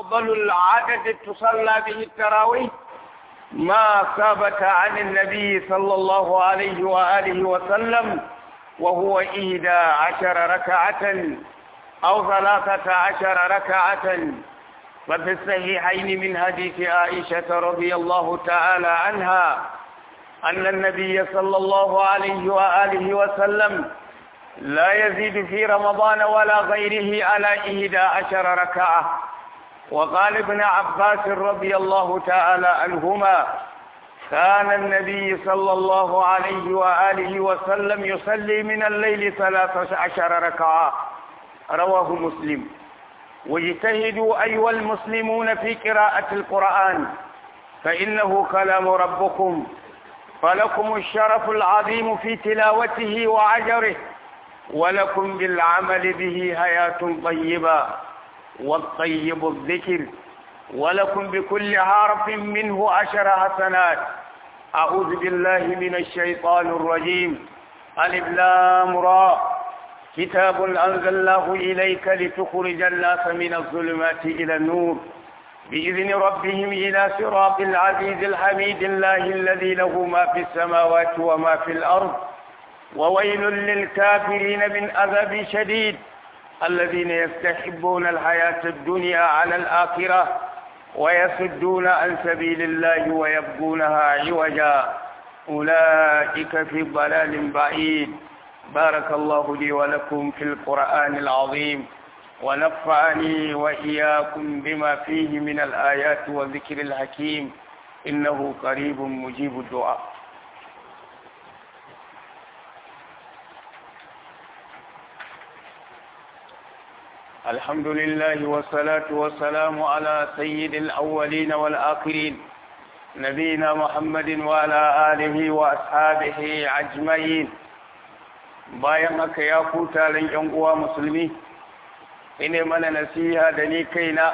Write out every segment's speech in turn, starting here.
أفضل العدد تصلى به التراويح ما ثبت عن النبي صلى الله عليه وآله وسلم وهو إحدى عشر ركعة أو ثلاثة عشر ركعة وفي الصحيحين من حديث عائشة رضي الله تعالى عنها أن النبي صلى الله عليه وآله وسلم لا يزيد في رمضان ولا غيره على إحدى عشر ركعة وقال ابن عباس رضي الله تعالى عنهما كان النبي صلى الله عليه وآله وسلم يصلي من الليل ثلاث عشر ركعة رواه مسلم واجتهدوا أيها المسلمون في قراءة القرآن فإنه كلام ربكم فلكم الشرف العظيم في تلاوته وعجره ولكم بالعمل به حياة طيبة والطيب الذكر ولكم بكل حرف منه عشر حسنات أعوذ بالله من الشيطان الرجيم ألف لام را كتاب أنزلناه إليك لتخرج الناس من الظلمات إلى النور بإذن ربهم إلى صراط العزيز الحميد الله الذي له ما في السماوات وما في الأرض وويل للكافرين من عذاب شديد الذين يستحبون الحياة الدنيا على الآخرة ويصدون عن سبيل الله ويبغونها عوجا أولئك في ضلال بعيد بارك الله لي ولكم في القرآن العظيم ونفعني وإياكم بما فيه من الآيات والذكر الحكيم إنه قريب مجيب الدعاء الحمد لله والصلاة والسلام على سيد الأولين والآخرين نبينا محمد وعلى آله وأصحابه أجمعين bayan haka ya ku taron ‘yan uwa musulmi ine mana nasiha da ni kaina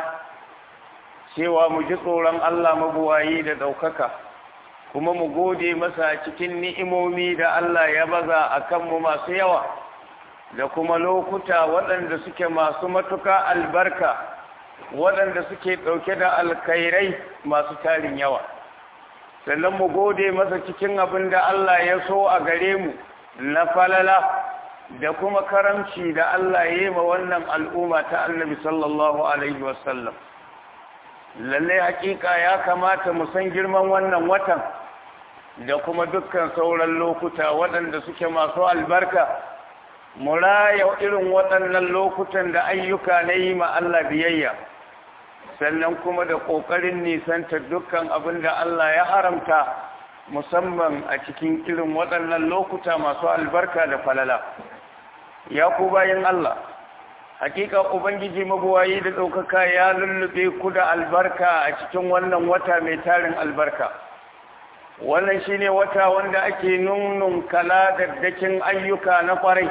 cewa mu ji tsoron Allah mabuwayi da ɗaukaka kuma mu gode masa cikin ni'imomi da Allah ya baza a kanmu masu yawa da kuma lokuta waɗanda suke masu matuka albarka waɗanda suke ɗauke da alkhairai masu tarin yawa sannan mu gode masa cikin abin da Allah ya so a gare mu na falala da kuma karamci da Allah ya yi ma wannan al'umma ta annabi sallallahu alaihi wasallam lallai hakika ya kamata mu san girman wannan watan da kuma dukkan sauran lokuta waɗanda suke masu albarka mu raya irin waɗannan lokutan da ayyuka na yi ma Allah biyayya sannan kuma da ƙoƙarin nisanta dukkan abin da Allah ya haramta musamman a cikin irin waɗannan lokuta masu albarka da falala ya ku bayan Allah hakika ubangiji mabuwayi da ɗaukaka ya lullube ku da albarka a cikin wannan wata mai tarin albarka wannan shine wata wanda ake nunnun kala daddakin ayyuka na kwarai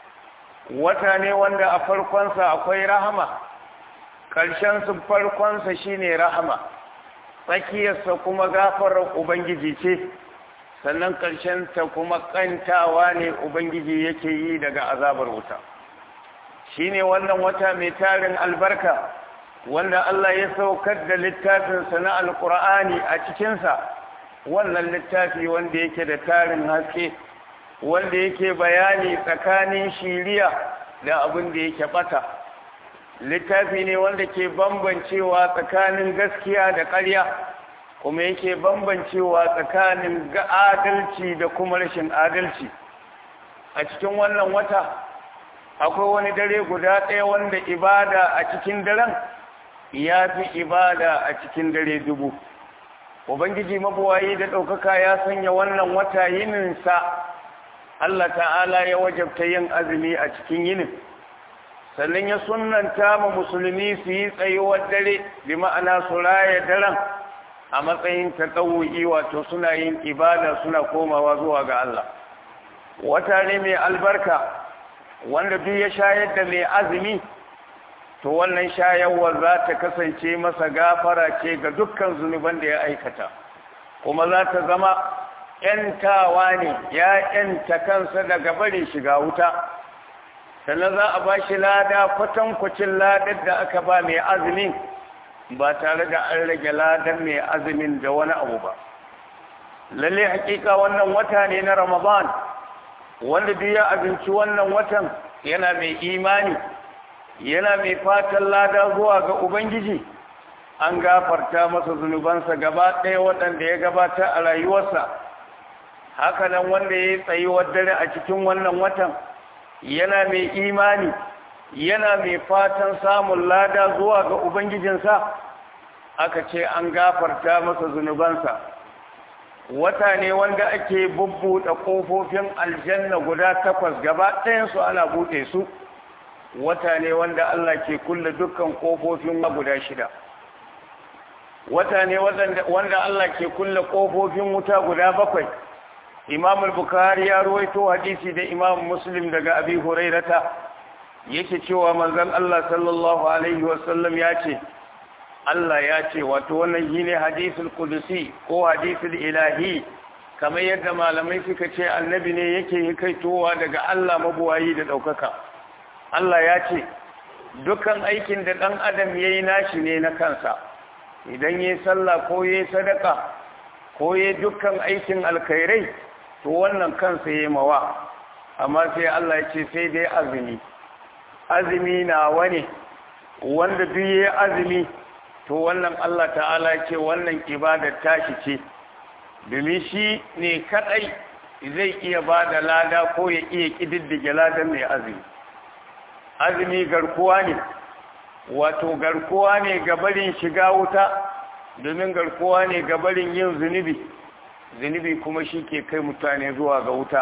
wata ne wanda a farkonsa akwai rahama ƙarshensu farkonsa shine rahama tsakiyarsa kuma gafarar ubangiji ce sannan ta kuma ƙantawa ne ubangiji yake yi daga azabar wuta shine wannan wata mai tarin albarka wanda Allah ya saukar da littafinsa na alkur'ani a cikinsa wannan littafi wanda yake da tarin haske wanda yake bayani tsakanin shiriya da abin da yake bata littafi ne wanda ke bambancewa tsakanin gaskiya da ƙarya kuma yake bambancewa tsakanin ga adalci da kuma rashin adalci a cikin wannan wata akwai wani dare guda ɗaya wanda ibada a cikin daren ya fi ibada a cikin dare dubu ubangiji mabuwayi da ɗaukaka ya sanya wannan wata yininsa Allah ta'ala ya wajabta yin azumi a cikin yinin sannan ya sunanta ma musulmi su yi tsayuwar dare bi ma'ana su raya daren a matsayin taɗawu'i wato suna yin ibada suna komawa zuwa ga Allah wata ne mai albarka wanda duk ya shayar da mai azumi to wannan shayarwar za ta kasance masa gafara ce ga dukkan zunuban da ya aikata kuma za ta zama ‘yantawa ne ya ‘yanta kansa daga barin shiga wuta sannan za a ba shi lada kwatankwacin ladar da aka ba mai azumin ba tare da an rage ladan mai azumin da wani abu ba lalle hakika wannan wata ne na ramadan wanda duk ya azumci wannan watan yana mai imani yana mai fatan lada zuwa ga ubangiji an gafarta masa zunubansa gaba ɗaya waɗanda ya gabata a rayuwarsa haka nan wanda ya yi tsayuwar dare a cikin wannan watan yana mai imani yana mai fatan samun lada zuwa ga ubangijinsa aka ce an gafarta masa zunubansa wata ne wanda ake bubbuɗe ƙofofin aljanna guda takwas gaba ɗayansu ana buɗe su wata ne wanda Allah ke kulle dukkan ƙofofin guda shida wata ne wanda Allah ke kulle ƙofofin wuta guda bakwai imam al-bukhari ya ruwaito hadisi da imam muslim daga abi hurairata yake cewa manzon Allah sallallahu alaihi wasallam ya ce Allah ya ce wato wannan shine hadisul qudusi ko hadisul ilahi kamar yadda malamai suka ce annabi ne yake kaitowa daga Allah mabuwayi da daukaka Allah ya ce dukan aikin da dan adam yayi nashi ne na kansa idan yayi sallah ko yayi sadaka ko yayi dukkan aikin alkhairai to wannan kansa yayi mawa amma sai Allah ya ce sai dai azumi azumi na wani wanda duk yayi azumi to wannan Allah ta'ala ce wannan ibadar tashi ce domin shi ne kadai zai iya ba da lada ko ya iya kididdige ladan mai azumi azumi garkuwa ne wato garkuwa ne ga barin shiga wuta domin garkuwa ne ga barin yin zunubi zunubi kuma shi ke kai mutane zuwa ga wuta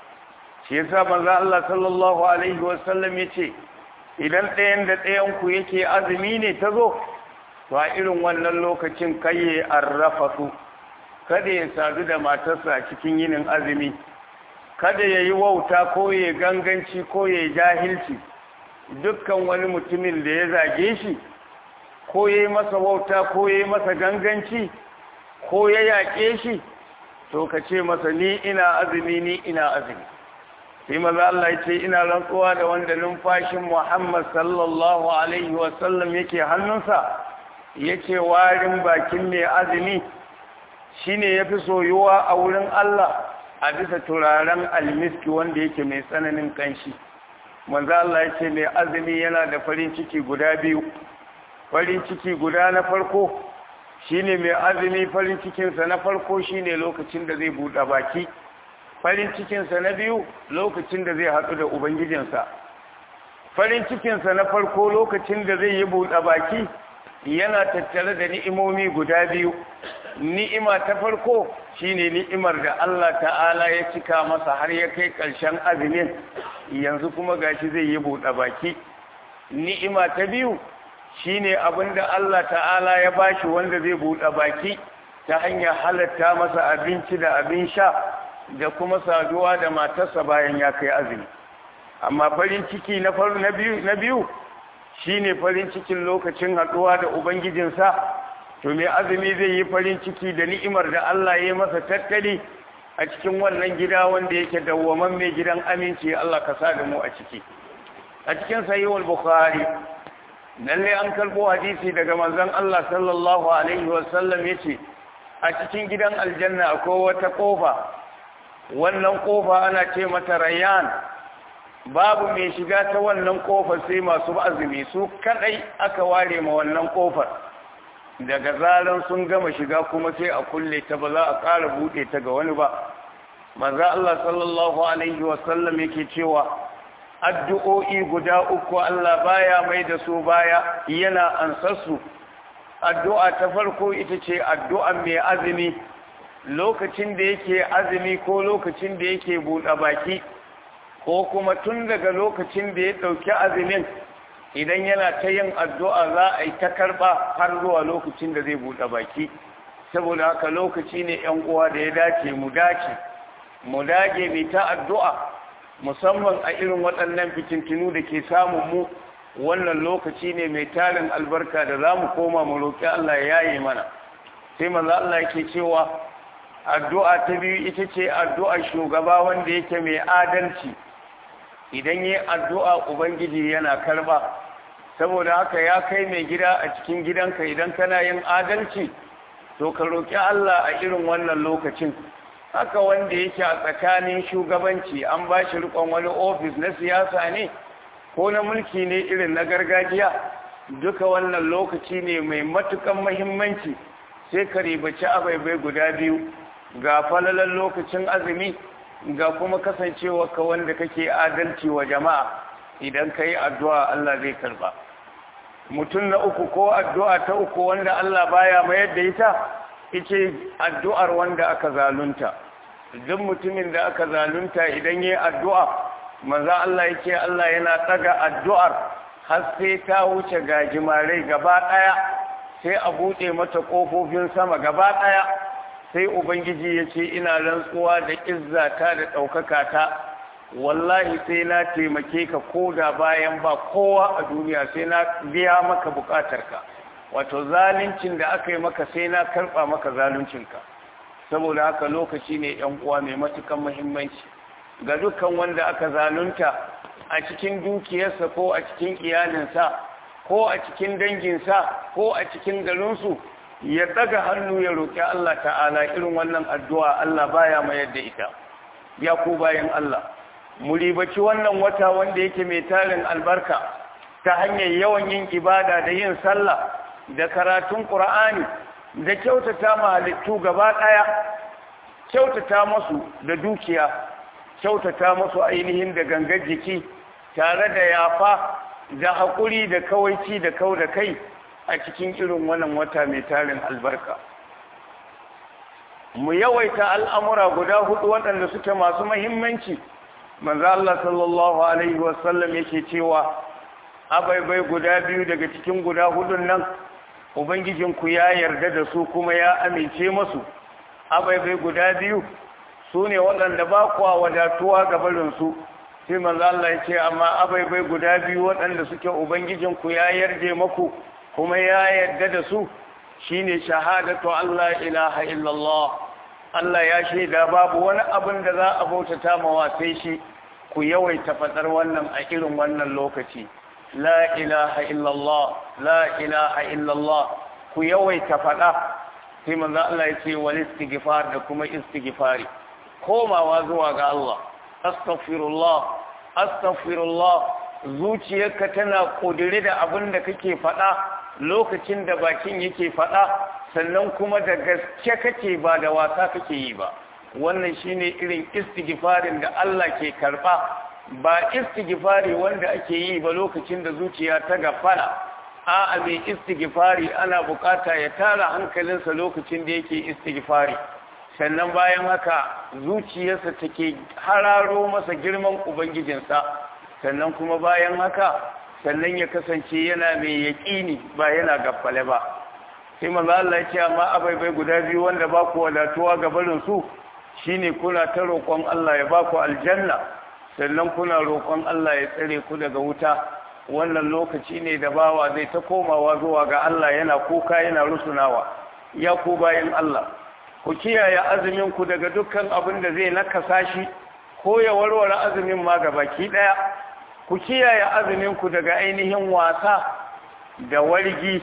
shi yasa manzo Allah sallallahu alaihi wasallam yace idan ɗayan da ɗayan ku yake azumi ne ta zo to a irin wannan lokacin kai ya arrafatu kada ya sadu da matarsa cikin yinin azumi kada ya yi wauta ko ya ganganci ko ya jahilci dukkan wani mutumin da ya zage shi ko ya yi masa wauta ko ya yi masa ganganci ko ya yaƙe shi to ka ce masa ni ina azumi ni ina azumi sai maza Allah ya ce ina rantsuwa da wanda numfashin Muhammad sallallahu alaihi wasallam yake hannunsa yake warin bakin mai azumi shine yafi soyuwa a wurin Allah a bisa turaren almiski wanda yake mai tsananin kanshi manzo Allah ya ce mai azumi yana da farin ciki guda biyu farin ciki guda na farko shine mai azumi farin cikinsa na farko shine lokacin da zai buɗe baki farin cikinsa na biyu lokacin da zai haɗu da ubangijinsa farin cikinsa na farko lokacin da zai yi buɗe baki yana tattare da ni'imomi guda biyu ni'ima ta farko shine ni'imar da Allah ta'ala ya cika masa har ya kai ƙarshen azumin yanzu kuma gashi zai yi buɗe baki ni'ima ta biyu shine abin da Allah ta'ala ya bashi wanda zai buɗe baki ta hanyar halatta masa abinci da abin sha da kuma saduwa da matarsa bayan ya kai azumi amma farin ciki na faru na biyu na biyu shine farin cikin lokacin haɗuwa da ubangijinsa to mai azumi zai yi farin ciki da ni'imar da Allah ya yi masa tattali a cikin wannan gida wanda yake dawwaman mai gidan aminci Allah ka sa da mu a ciki a cikin sahihul bukhari lalle an karbo hadisi daga manzon Allah sallallahu alaihi wasallam yace a cikin gidan aljanna akwai wata kofa wannan kofa ana ce mata rayyan babu mai shiga ta wannan kofar sai masu azumi su kadai aka ware ma wannan kofar daga zaran sun gama shiga kuma sai a kulle ta ba za a ƙara buɗe ta ga wani ba manzo Allah sallallahu alaihi wasallam yake cewa addu'o'i guda uku Allah baya mai da su baya yana ansarsu addu'a ta farko ita ce addu'an mai azumi lokacin da yake azumi ko lokacin da yake buɗe baki ko kuma tun daga lokacin da ya ɗauki azumin idan yana ta yin addu'a za a yi ta karɓa har zuwa lokacin da zai buɗe baki saboda haka lokaci ne ‘yan uwa da ya dace mu dace mu dage mai ta addu'a musamman a irin waɗannan fitintinu da ke samun mu wannan lokaci ne mai tarin albarka da za mu koma mu roƙi Allah ya yaye mana sai manzo Allah yake cewa addu'a ta biyu ita ce addu'a shugaba wanda yake mai adalci idan yi addu'a ubangiji yana karba saboda haka ya kai mai gida a cikin gidanka idan kana yin adalci to ka roƙi Allah a irin wannan lokacin haka wanda yake a tsakanin shugabanci an ba shi rikon wani ofis na siyasa ne ko na mulki ne irin na gargajiya duka wannan lokaci ne mai matukan mahimmanci sai ka ribaci abaibai guda biyu ga falalan lokacin azumi ga kuma kasancewa ka wanda kake adalci wa jama'a idan ka yi addu'a Allah zai karba mutum na uku ko addu'a ta uku wanda Allah baya mayar da ita ita addu'ar wanda aka zalunta duk mutumin da aka zalunta idan yi addu'a maza Allah yake Allah yana tsaga addu'ar har sai ta wuce gajimarai gaba ɗaya sai a buɗe mata ƙofofin sama gaba ɗaya sai ubangiji ya ce ina rantsuwa da izzata da ɗaukaka ta wallahi sai na taimake ka ko da bayan ba kowa a duniya sai na biya maka bukatarka wato zaluncin da aka yi maka sai na karɓa maka zaluncinka saboda haka lokaci ne yan uwa mai matukan muhimmanci ga dukkan wanda aka zalunta a cikin dukiyarsa ko a cikin iyalinsa ko a cikin danginsa ko a cikin garinsu ya daga hannu ya roƙi Allah ta'ala irin wannan addu'a Allah baya mayar da ita ya ku bayan Allah mu ribaci wannan wata wanda yake mai tarin albarka ta hanyar yawan yin ibada da yin sallah da karatun Qur'ani da kyautata halittu gaba ɗaya kyautata masu da dukiya kyautata masu ainihin da gangar jiki tare da yafa da haƙuri da kawaici da kau da kai a cikin irin wannan wata mai tarin albarka mu yawaita al'amura guda hudu waɗanda suke masu mahimmanci manzo Allah sallallahu alaihi wasallam yake cewa abaibai guda biyu daga cikin guda hudun nan ubangijinku ya yarda da su kuma ya amince masu abaibai guda biyu su ne waɗanda ba kuwa wadatuwa ga barinsu sai manzo Allah ya ce amma abaibai guda biyu waɗanda suke ubangijinku ya yarje maku kuma ya yarda da su shine shahadatu Allah ilaha illallah Allah ya shaida babu wani abin da za a bautata mawa sai shi ku yawaita faɗar wannan a irin wannan lokaci la ilaha illallah la ilaha illallah ku yawaita faɗa sai manzo Allah ya ce wal istighfar da kuma istighfari komawa zuwa ga Allah astaghfirullah astaghfirullah zuciyarka tana kodire da abin da kake faɗa lokacin da bakin yake faɗa sannan kuma da gaske kake ba da wasa kake yi ba wannan shine irin istighfarin da Allah ke karba ba istighfari wanda ake yi ba lokacin da zuciya ta gafara a'a mai istighfari ana bukata ya tara hankalinsa lokacin da yake istighfari sannan bayan haka zuciyarsa take hararo masa girman ubangijinsa sannan kuma bayan haka sannan ya kasance yana mai yaƙini ba yana gaffale ba sai manzo Allah ya ce amma abaibai guda biyu wanda ba ku wadatuwa ga barin su shine kuna ta roƙon Allah ya ba ku aljanna sannan kuna roƙon Allah ya tsare ku daga wuta wannan lokaci ne da bawa zai ta komawa zuwa ga Allah yana kuka yana rusunawa ya ku bayan Allah ku kiyaye azumin ku daga dukkan abin da zai nakasa shi ko ya warware azumin ma ga baki daya ku kiyaye azumin ku daga ainihin wasa da wargi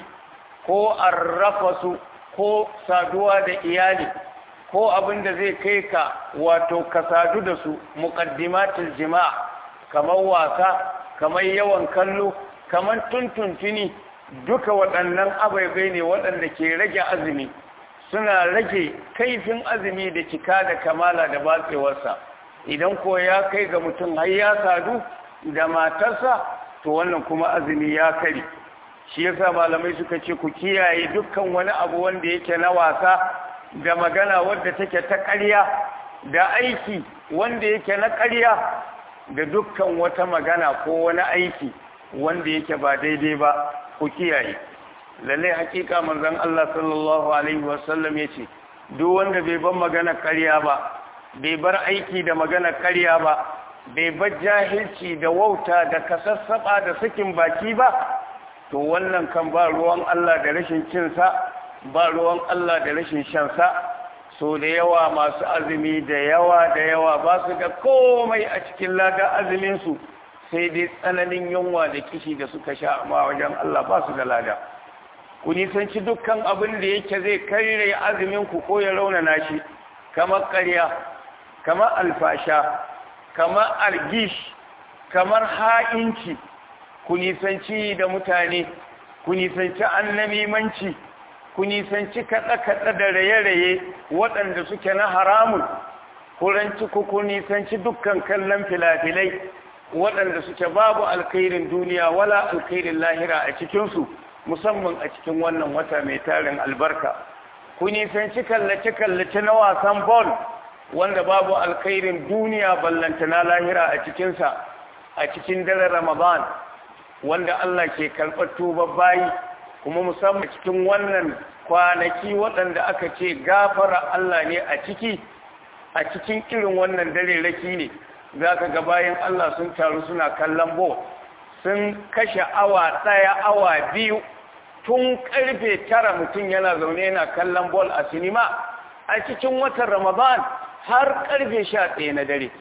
ko arrafasu ko saduwa da iyali ko abin da zai kai ka wato ka sadu da su muqaddimatul jima'a kamar wasa kamar yawan kallo kamar tuntuntuni duka waɗannan abaibai ne waɗanda ke rage azumi suna rage kaifin azumi da cika da kamala da batsewarsa idan ko ya kai ga mutum har ya sadu da matarsa to wannan kuma azumi ya kari shi yasa malamai suka ce ku kiyaye dukkan wani abu wanda yake na wasa da magana wadda take ta ƙarya da aiki wanda yake na ƙarya da dukkan wata magana ko wani aiki wanda yake ba daidai ba ku kiyaye lalle hakika manzon Allah sallallahu alaihi wasallam yace duk wanda bai bar magana ƙarya ba bai bar aiki da magana ƙarya ba bai bar jahilci da wauta da kasassaba da sakin baki ba to wannan kan ba ruwan Allah da rashin cinsa ba ruwan Allah da rashin shansa so da yawa masu azumi da yawa da yawa ba su da komai a cikin lada azuminsu sai dai tsananin yunwa da kishi da suka sha amma wajen Allah ba su da lada ku nisanci dukkan abin da yake zai karye azumin ku ko ya raunana shi kamar ƙarya kamar alfasha kamar argish kamar ha'inci ku nisanci da mutane ku nisanci annamimanci ku nisanci kaɗe-kaɗe da raye-raye waɗanda suke na haramun kuranci ku ku nisanci dukkan kallon filafilai waɗanda suke babu alkhairin duniya wala alkhairin lahira a cikinsu musamman a cikin wannan wata mai tarin albarka ku nisanci kallace-kallace na wasan bol wanda babu alkhairin duniya ballanta na lahira a cikinsa a cikin daren ramadan wanda Allah ke karɓar tuba bayi kuma musamman cikin wannan kwanaki waɗanda aka ce gafara Allah ne a ciki a cikin irin wannan dare raki ne za ka ga bayan Allah sun taru suna kallon bo sun kashe awa ɗaya awa biyu tun karfe tara mutum yana zaune yana kallon bol a sinima a cikin watan ramadan har karfe sha ɗaya na dare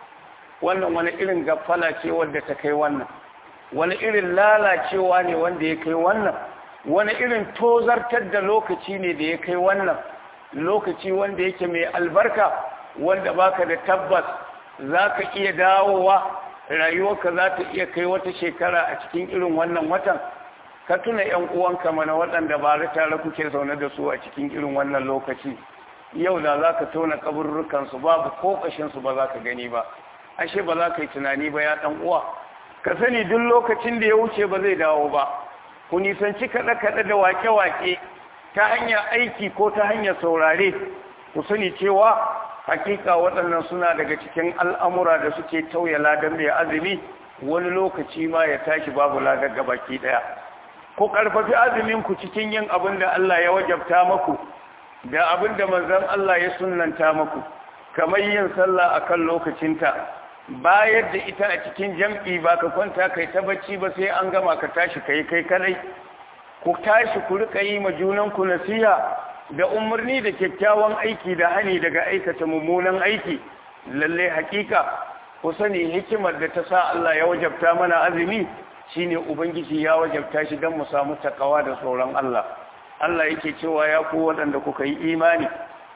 wannan wani irin gafala ce wadda ta kai wannan wani irin lalacewa ne wanda ya kai wannan wani irin tozartar da lokaci ne da ya kai wannan lokaci wanda yake mai albarka wanda baka da tabbas za ka iya dawowa rayuwarka za ta iya kai wata shekara a cikin irin wannan watan ka tuna ‘yan uwanka mana waɗanda ba da tare kuke zaune da su a cikin irin wannan lokaci yau da za ka tona kaburrukansu babu ko ƙashinsu ba za ka gani ba ashe ba za ka yi tunani ba ya ɗan uwa ka sani duk lokacin da ya wuce ba zai dawo ba ku nisanci kaɗe-kaɗe da wake-wake ta hanyar aiki ko ta hanyar saurare ku sani cewa hakika waɗannan suna daga cikin al'amura da suke tauye ladan mai azumi wani lokaci ma ya tashi babu ladar gabaki ɗaya ku ƙarfafi azuminku cikin yin abin da Allah ya wajabta maku da abin da manzon Allah ya sunanta maku kamar yin sallah akan lokacinta bayar da ita a cikin jam'i ba ka kwanta kai ta bacci ba sai an gama ka tashi kai kai kadai ku tashi ku rika yi ma junanku nasiha da umarni da kyakkyawan aiki da hani daga aikata mummunan aiki lalle hakika ku sani hikimar da ta sa Allah ya wajabta mana azumi shine ubangiji ya wajabta shi don mu samu takawa da tsoron Allah Allah yake cewa ya ku waɗanda kuka yi imani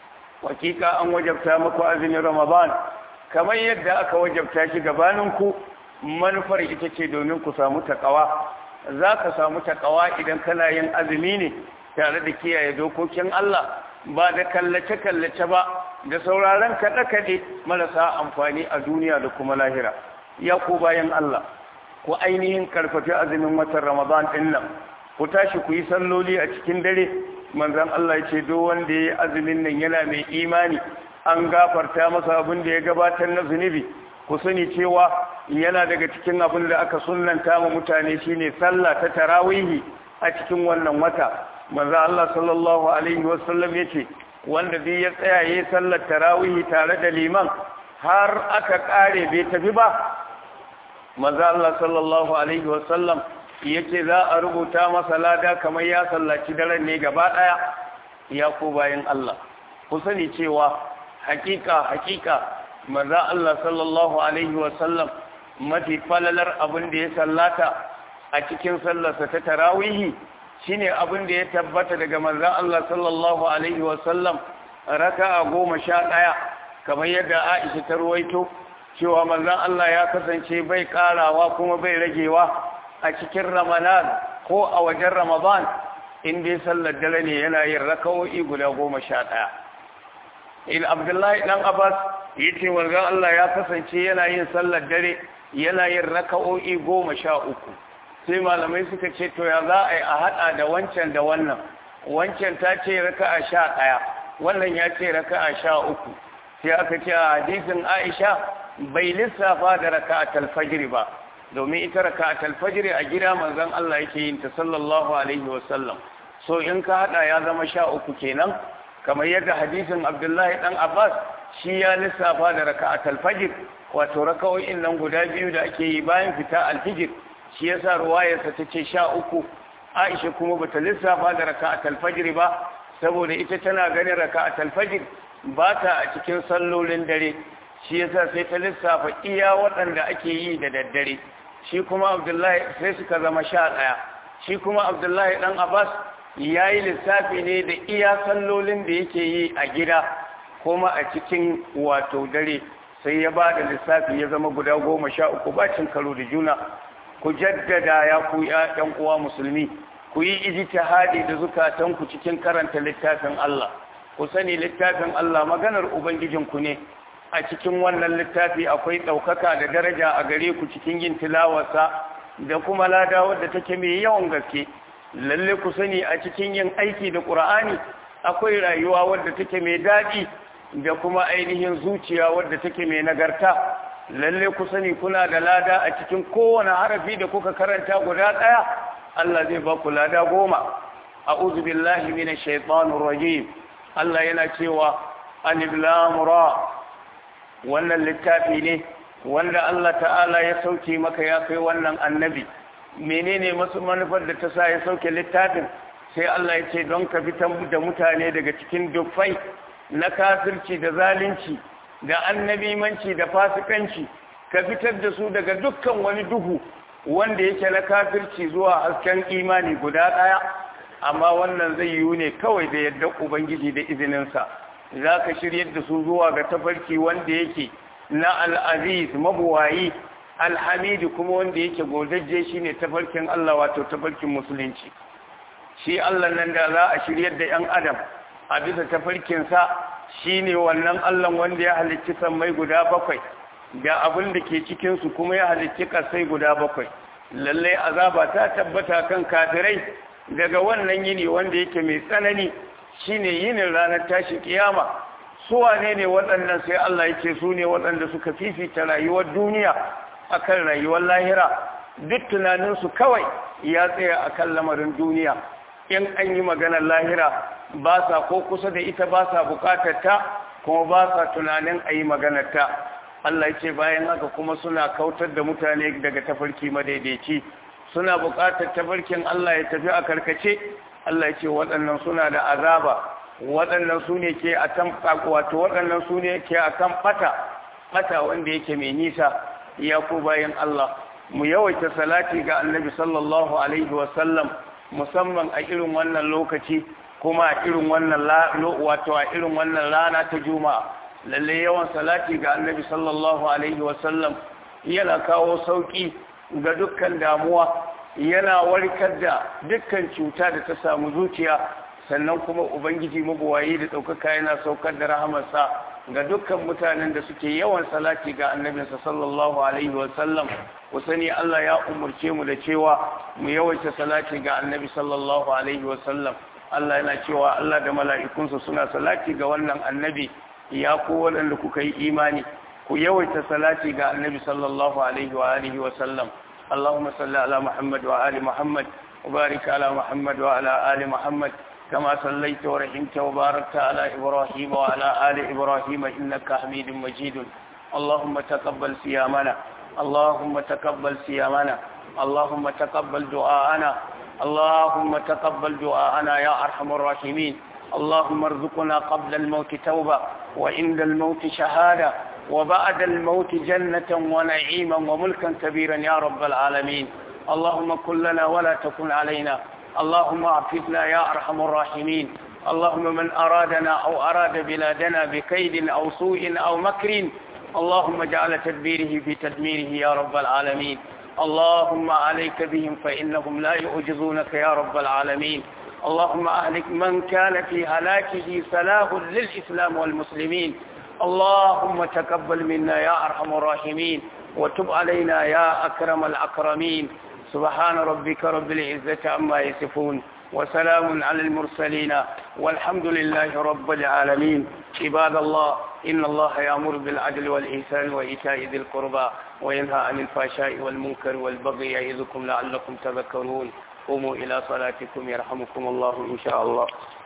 hakika an wajabta muku azumin Ramadan kamar yadda aka wajabta shi gabaninku manufar ita ce domin ku samu takawa za ka samu takawa idan kana yin azumi ne tare da kiyaye dokokin Allah ba da kallace-kallace ba da sauraron kaɗe-kaɗe marasa amfani a duniya da kuma lahira ya ku bayan Allah ku ainihin karfafi azumin watan Ramadan ɗin nan ku tashi ku yi salloli a cikin dare manzon Allah ya ce duk wanda ya yi azumin nan yana mai imani an gafarta masa abin da ya gabatar na zunubi ku sani cewa yana daga cikin abin da aka sunnanta ma mutane shine sallah ta tarawihi a cikin wannan wata manzo Allah sallallahu alaihi wasallam yace wanda zai ya tsaya yayin sallar tarawihi tare da liman har aka kare bai tafi ba manzo Allah sallallahu alaihi wasallam yace za a rubuta masa lada kamar ya sallaci daren ne gaba daya ya ku bayin Allah ku sani cewa hakika hakika manzo Allah sallallahu alaihi wasallam mafi falalar abin da ya sallata a cikin sallarsa ta tarawihi shine abin da ya tabbata daga manzo Allah sallallahu alaihi wasallam raka'a goma sha ɗaya kamar yadda Aisha ta ruwaito cewa manzo Allah ya kasance bai karawa kuma bai ragewa a cikin Ramadan ko a wajen Ramadan in dai sallar dare ne yana yin raka'o'i guda goma sha ɗaya in abdullahi dan abbas yace wanzan Allah ya kasance yana yin sallar dare yana yin raka'o'i goma sha uku sai malamai suka ce to ya za a yi a haɗa da wancan da wannan wancan ta ce raka'a sha ɗaya wannan ya ce raka'a sha uku sai aka ce a hadisin aisha bai lissafa da raka'atul fajr ba domin ita raka'atul fajr a gida manzon Allah yake yin ta sallallahu alaihi wasallam so in ka haɗa ya zama sha uku kenan kamar yadda hadisin abdullahi dan abbas shi ya lissafa da raka'at al-fajr wato raka'o'in nan guda biyu da ake yi bayan fita al-fajr shi yasa ruwayarsa tace sha uku aisha kuma bata lissafa da raka'at al-fajr ba saboda ita tana ganin raka'at al-fajr ba ta a cikin sallolin dare shi yasa sai ta lissafa iya waɗanda ake yi da daddare shi kuma abdullahi sai suka zama sha ɗaya shi kuma abdullahi ɗan abbas ya yi lissafi ne da iya sallolin da yake yi a gida kuma a cikin wato dare sai ya ba da lissafi ya zama guda goma sha uku bacin karo da juna ku jaddada ya ku ‘yan uwa musulmi ku yi ijtihadi da zukatanku cikin karanta littafin Allah ku sani littafin Allah maganar ubangijinku ne a cikin wannan littafi akwai ɗaukaka da daraja a gare ku cikin yin tilawarsa da kuma lada wadda take mai yawan gaske lalle ku sani a cikin yin aiki da ƙur'ani akwai rayuwa wadda take mai daɗi da kuma ainihin zuciya wadda take mai nagarta lalle ku sani kuna da lada a cikin kowane harafi da kuka karanta guda ɗaya Allah zai ba ku lada goma a'udhu billahi minash shaitanir rajim Allah yana cewa alif lam ra wannan littafi ne wanda Allah ta'ala ya sauke maka ya kai wannan annabi menene masu manufar da ta sa ya sauke littafin sai Allah ya ce don ka fitar da mutane daga cikin dufai na kafirci da zalunci da annabimanci da fasikanci ka fitar da su daga dukkan wani duhu wanda yake na kafirci zuwa hasken imani guda ɗaya amma wannan zai yiwu ne kawai da yadda ubangiji da izininsa za ka shiryar da su zuwa ga tafarki wanda yake na al'aziz mabuwayi alhamidu kuma wanda yake godajje shi ne tafarkin Allah wato tafarkin musulunci shi Allah nan da za a shiryar da ‘yan adam a bisa tafarkinsa shi ne wannan Allah wanda ya halicci sammai guda bakwai da abin da ke cikinsu kuma ya halicci ƙasai guda bakwai lallai azaba ta tabbata kan kafirai daga wannan yini wanda yake mai tsanani shine yinin ranar tashi kiyama su wane ne waɗannan sai Allah ya ce su ne waɗanda suka fifita rayuwar duniya akan rayuwar lahira duk tunaninsu kawai ya tsaya akan lamarin duniya in an yi maganar lahira ba sa ko kusa da ita ba sa bukatar ta kuma ba sa tunanin a yi maganar ta Allah ya ce bayan haka kuma suna kautar da mutane daga tafarki madaidaici suna bukatar tafarkin Allah ya tafi a karkace Allah ya ce waɗannan suna da azaba waɗannan su ne ke a kan wato waɗannan su ne ke a kan ɓata ɓata wanda yake mai nisa ya ku bayan Allah mu yawaita salati ga annabi sallallahu alaihi wasallam musamman a irin wannan lokaci kuma a irin wannan wato a irin wannan rana ta juma'a lalle yawan salati ga annabi sallallahu alaihi wasallam yana kawo sauki ga dukkan damuwa yana warkar da dukkan cuta da ta samu zuciya sannan kuma ubangiji mabuwayi da ɗaukaka yana saukar da rahamarsa ga dukkan mutanen da suke yawan salati ga annabinsa sallallahu alaihi wasallam ku sani Allah ya umurce mu da cewa mu yawaita salati ga annabi sallallahu alaihi wasallam Allah yana cewa Allah da mala'ikunsa suna salati ga wannan annabi ya ku waɗanda kuka yi imani ku yawaita salati ga annabi sallallahu alaihi wa alihi wasallam اللهم صل على محمد وآل محمد وبارك على محمد وعلى آل محمد كما صليت ورحمت وباركت على إبراهيم وعلى آل إبراهيم إنك حميد مجيد اللهم تقبل صيامنا اللهم تقبل صيامنا اللهم تقبل دعاءنا اللهم تقبل دعاءنا يا أرحم الراحمين اللهم ارزقنا قبل الموت توبة وعند الموت شهادة وبعد الموت جنة ونعيما وملكا كبيرا يا رب العالمين اللهم كن لنا ولا تكن علينا اللهم اعففنا يا أرحم الراحمين اللهم من أرادنا أو أراد بلادنا بكيد أو سوء أو مكر اللهم اجعل تدبيره في تدميره يا رب العالمين اللهم عليك بهم فإنهم لا يعجزونك يا رب العالمين اللهم أهلك من كان في هلاكه سلاه للإسلام والمسلمين اللهم تقبل منا يا أرحم الراحمين وتب علينا يا أكرم الأكرمين سبحان ربك رب العزة عما يصفون وسلام على المرسلين والحمد لله رب العالمين عباد الله إن الله يأمر بالعدل والإحسان وإيتاء ذي القربى وينهى عن الفحشاء والمنكر والبغي يعظكم لعلكم تذكرون قوموا إلى صلاتكم يرحمكم الله إن شاء الله